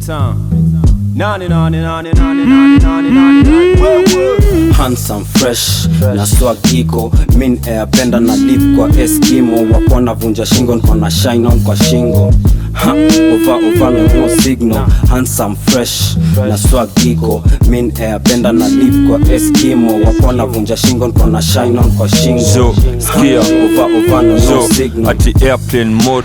Meta. Nani nani nani nani nani nani nani nani. Whoa, whoa. handsome fresh na swag iko min ayapenda na lip kwa eskimo wapona vunja shingo nkona shine on kwa shingo Ha, ova ova no no signal handsome fresh na swag iko min ayapenda na lip kwa eskimo wapona vunja shingo nkona shine on kwa shingo Zo, Ha, skia. ova ova no no so signal ati airplane mode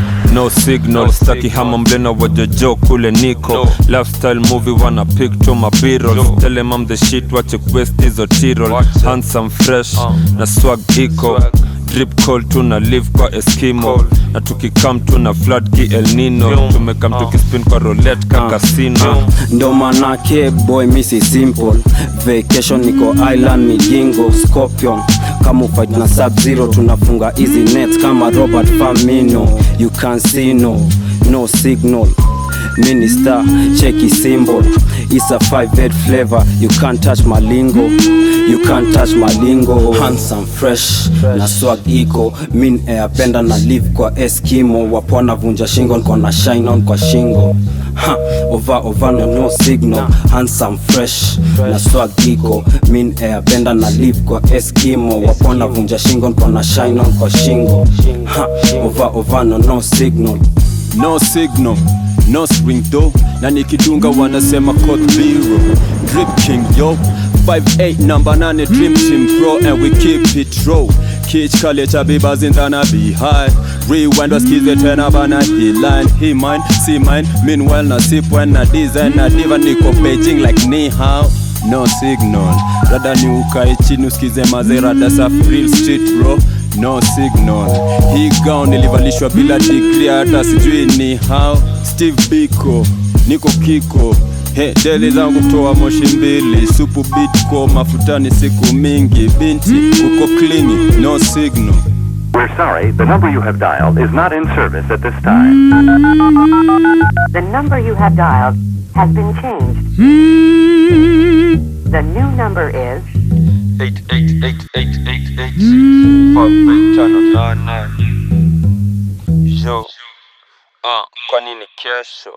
no signal staki hama mlena wajojo kule niko lifestyle movie wana pick to my b-rolls tell them I'm the shit wache quest hizo tirol handsome fresh na swag iko drip call tuna live kwa eskimo na tukikam tuna flood ki el nino tumekam tukispin kwa roulette ka casino ndo manake boy misi simple vacation niko island migingo scorpion kama ufight na sub zero tunafunga easy net kama robert famino you can see no no signal minister cheki symbol is a five head flavor you can't touch malingo you can't touch malingo handsome fresh na swag iko min ayapenda na live kwa eskimo wapona vunja shingo nkona shine on kwa shingo ha, ova ova no, no signal handsome fresh na swag iko min ayapenda na live kwa eskimo wapona vunja shingo nkona shine on kwa shingo ha, ova ova no, no signal no signal no swing though na nikidunga wanasema code biro drip king yo 58 number 8 dream team pro and we keep it raw kich kale cha bibas in the behind rewind wasikize tena bana he line he mine see mine meanwhile na sip when na design na diva niko beijing like ni hao no signal rada ni ukae chini usikize mazerada safi real street bro no signal hii gown ilivalishwa bila degree hata sijui ni how steve biko niko kiko He, deli zangu toa moshi mbili supu bitko mafutani siku mingi binti uko klini no signal We're sorry, the number you have dialed is not in service at this time. The number you have dialed has been changed. The new number is Yo, ah, kwa nini kesho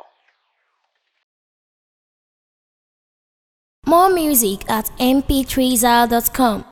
More music at mp3zal.com.